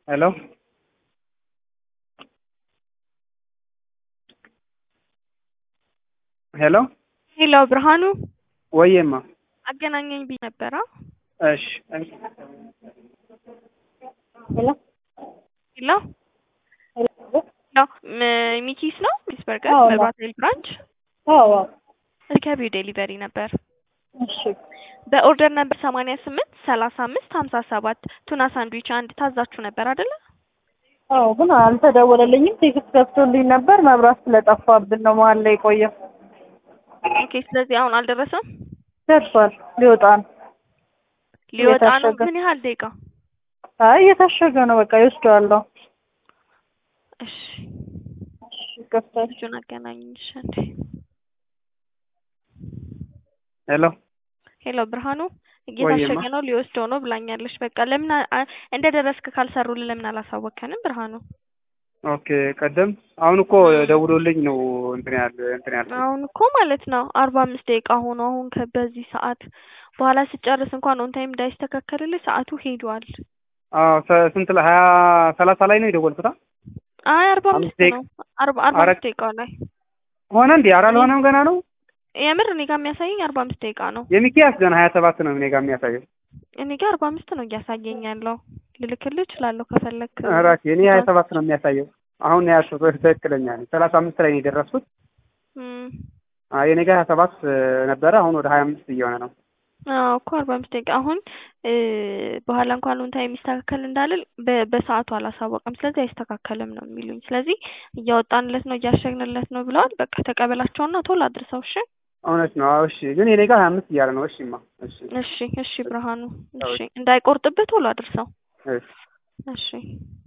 ሄሎ ሄሎ ሄሎ ብርሃኑ ወዬማ አገናኘኝ ብዬ ነበረ። እሺ ሄሎ ሄሎ ሄሎ ም- ሚኪስ ነው ሚስ በርገር አዎ። መብራት ኃይል ብራንች አዎ ሪከቪው ዴሊቨሪ ነበር። እሺ በኦርደር ነበር ሰማንያ ስምንት ሰላሳ አምስት ሀምሳ ሰባት ቱና ሳንድዊች አንድ ታዛችሁ ነበር አይደለ? አዎ ግን አልተደወለልኝም። ቴክስት ገብቶልኝ ነበር። መብራት ስለጠፋብን ነው መሀል ላይ የቆየው። ኦኬ ስለዚህ አሁን አልደረሰም። ደርሷል። ሊወጣ ነው። ሊወጣ ነው። የታሸገ። ምን ያህል ደቂቃ? አይ እየታሸገ ነው። በቃ ይወስደዋለሁ። እሺ እሺ ገብቷል። ልጁን አገናኝሽ እንዴ። ሄሎ ሄሎ ብርሃኑ እየታሸገ ወይማ። ነው ሊወስደው ነው ብላኛለች። በቃ ለምን አ- አ- እንደ ደረስክ ካልሰሩልን ለምን አላሳወከንም ብርሃኑ? ኦኬ ቀደም አሁን እኮ ደውሎልኝ ነው እንትን ያለ እንትን ያለ አሁን እኮ ማለት ነው አርባ አምስት ደቂቃ ሆኖ አሁን ከ- በዚህ ሰዓት በኋላ ስጨርስ እንኳን ኦን ታይም እንዳይስተካከልልህ ሰዓቱ ሄዷል። አዎ ሰ- ስንት ላይ ሀያ ሰላሳ ላይ ነው የደወልኩት አ? አይ አርባ አምስት አምስት ደቂቃ- ነው አርባ አርባ አረ- አምስት ደቂቃ ላይ ሆነ እንዴ ኧረ አልሆነም ገና ነው የምር እኔ ጋር የሚያሳየኝ አርባ አምስት ደቂቃ ነው። የሚኪያስ ገና ሀያ ሰባት ነው እኔ ጋር የሚያሳየው እኔ ጋር አርባ አምስት ነው እያሳየኝ ያለው። ልልክልህ እችላለሁ ከፈለክ። ራሴ እኔ ሀያ ሰባት ነው የሚያሳየው አሁን ያልኩት ትክክለኛ ነው ሰላሳ አምስት ላይ ነው የደረስኩት እም፣ አይ እኔ ጋር ሀያ ሰባት ነበረ አሁን ወደ ሀያ አምስት እየሆነ ነው አዎ እኮ አርባ አምስት ደቂቃ አሁን እ በኋላ እንኳን ኦን ታይም የሚስተካከል እንዳልል በ- በሰዓቱ አላሳወቀም። ስለዚህ አይስተካከልም ነው የሚሉኝ። ስለዚህ እያወጣንለት ነው እያሸግንለት ነው ብለዋል። በቃ ተቀበላቸውና ቶሎ አድርሰው። እሺ እውነት ነው አዎ እሺ ግን የኔ ጋር ሀያ አምስት እያለ ነው እሺማ እሺ እሺ እሺ ብርሃኑ እሺ እንዳይቆርጥብህ ቶሎ አድርሰው። እሺ እሺ